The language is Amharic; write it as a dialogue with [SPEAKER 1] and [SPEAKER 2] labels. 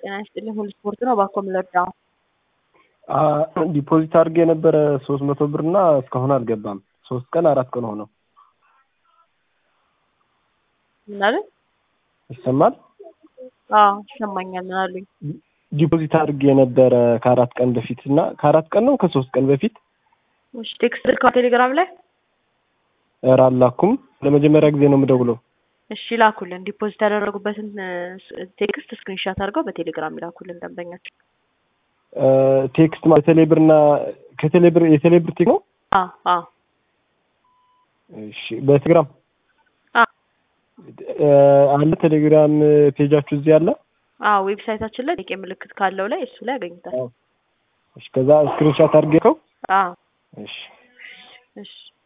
[SPEAKER 1] ጤና ይስጥልኝ። ሁሉ ስፖርት ነው። እባክዎ ምን ልርዳዎ?
[SPEAKER 2] ዲፖዚት አድርጌ የነበረ ሶስት መቶ ብር እና እስካሁን አልገባም። ሶስት ቀን አራት ቀን ሆነው።
[SPEAKER 1] ምን አሉኝ?
[SPEAKER 2] ይሰማል?
[SPEAKER 1] አዎ ይሰማኛል። ምን አሉኝ?
[SPEAKER 2] ዲፖዚት አድርጌ የነበረ ከአራት ቀን በፊት እና ከአራት ቀን ነው ከሶስት ቀን በፊት
[SPEAKER 1] እሺ ቴክስት ልከው ቴሌግራም ላይ
[SPEAKER 2] ኧረ አላኩም። ለመጀመሪያ ጊዜ ነው የምደውለው።
[SPEAKER 1] እሺ ላኩልን። ዲፖዚት ያደረጉበትን ቴክስት ስክሪንሻት አድርገው በቴሌግራም ይላኩልን ደንበኛችን።
[SPEAKER 2] ቴክስት ማለት ቴሌብር እና ከቴሌብር የቴሌብር ቴክ ነው።
[SPEAKER 1] አዎ አዎ
[SPEAKER 2] እሺ በቴሌግራም
[SPEAKER 1] አዎ
[SPEAKER 2] አለ ቴሌግራም ፔጃችሁ እዚህ አለ።
[SPEAKER 1] አዎ ዌብሳይታችን ላይ ጥያቄ ምልክት ካለው ላይ እሱ ላይ ያገኙታል።
[SPEAKER 2] እሺ ከዛ ስክሪንሻት አድርጌው
[SPEAKER 1] አዎ
[SPEAKER 2] እሺ
[SPEAKER 1] እሺ